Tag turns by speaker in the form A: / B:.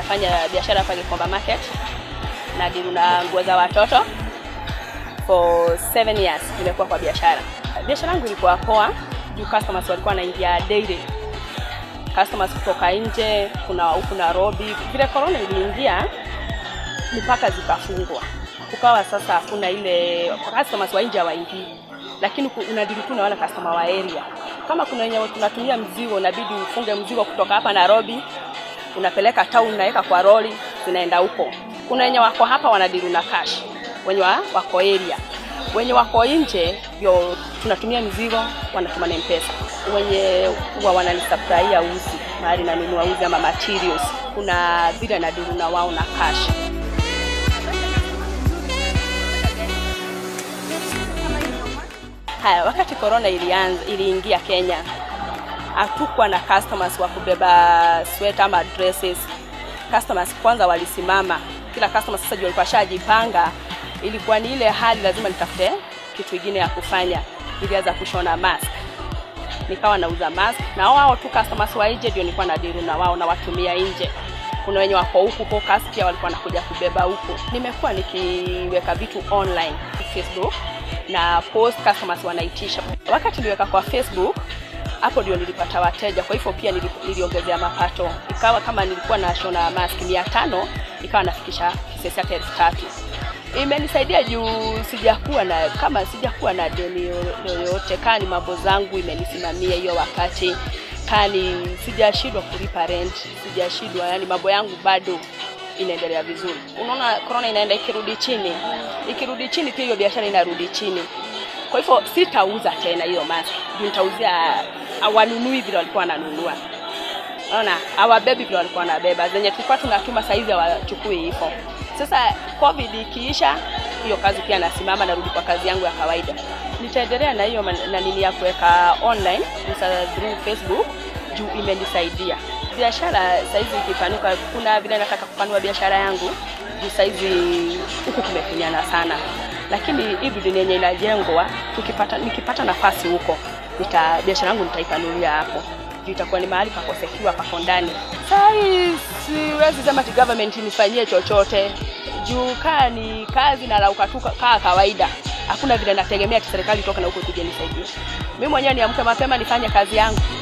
A: nafanya biashara hapa Gikomba Market na deal na nguo za watoto for seven years nimekuwa kwa biashara. Biashara yangu ilikuwa poa juu customers walikuwa wanaingia daily, customers kutoka nje, kuna huku Nairobi. Vile corona iliingia, mipaka zikafungwa, kukawa sasa hakuna ile customers wa nje hawaingii, lakini ku- unadili tu na wale customer wa area. Kama kuna wenye tunatumia mzigo, inabidi ufunge mzigo kutoka hapa Nairobi, unapeleka town, unaweka kwa lori, zinaenda huko. Kuna wenye wako hapa wanadili na cash, wenye wa- wako area wenye wako nje ndio tunatumia mizigo, wanatuma na mpesa. Wenye huwa wananisaplia uzi mahali nanunua uzi ama materials, kuna vile nadilu na wao na cash. Haya, wakati corona ilianza iliingia Kenya, hatukuwa na customers wa kubeba sweater ama dresses. Customers kwanza walisimama, kila customer sasa juu alikuwa shajipanga. Ilikuwa ni ile hali lazima nitafute kitu kingine ya kufanya. Nilianza kushona mask, nikawa nauza mask na wao tu customers wa nje ndio nilikuwa na deal na wao na watumia nje. Kuna wenye wako huku Caucus pia walikuwa nakuja kubeba huku. Nimekuwa nikiweka vitu online Facebook na post customers wanaitisha. Wakati niliweka kwa Facebook hapo ndio nilipata wateja, kwa hivyo pia nili- niliongezea mapato. Ikawa kama nilikuwa na shona mask mia tano ikawa nafikisha kisesi yake elfu tatu imenisaidia juu sijakuwa na kama sijakuwa na deni yo- yoyote, kani mambo zangu imenisimamia hiyo wakati, kani sijashindwa kulipa rent, sijashindwa, yani mambo yangu bado inaendelea vizuri. Unaona, corona inaenda ikirudi chini, ikirudi chini pia hiyo biashara inarudi chini. Kwa hivyo sitauza tena hiyo mask, juu nitauzia awanunui vile walikuwa wananunua. Unaona, hawabebi vile walikuwa wanabeba, zenye tulikuwa tunatuma saizi hawachukui hivyo. Sasa covid ikiisha, hiyo kazi pia nasimama, narudi kwa kazi yangu ya kawaida. Nitaendelea na hiyo man- na nini ya kuweka online sasa through Facebook juu imenisaidia biashara. Saizi ikipanuka, kuna vile nataka kupanua biashara yangu juu saizi huku kumefinyana sana, lakini hivi dunia yenye inajengwa, tukipata nikipata nafasi huko nita biashara yangu nitaipanulia hapo juu itakuwa ni mahali pako secure, pako ndani. Saa hii siwezi sema ati government nifanyie chochote juu kaa ni kazi na lauka tu kaa kawaida. Hakuna vile nategemea ati serikali toka na huko kuja nisaidie. Mimi mwenyewe niamke mapema nifanye kazi yangu.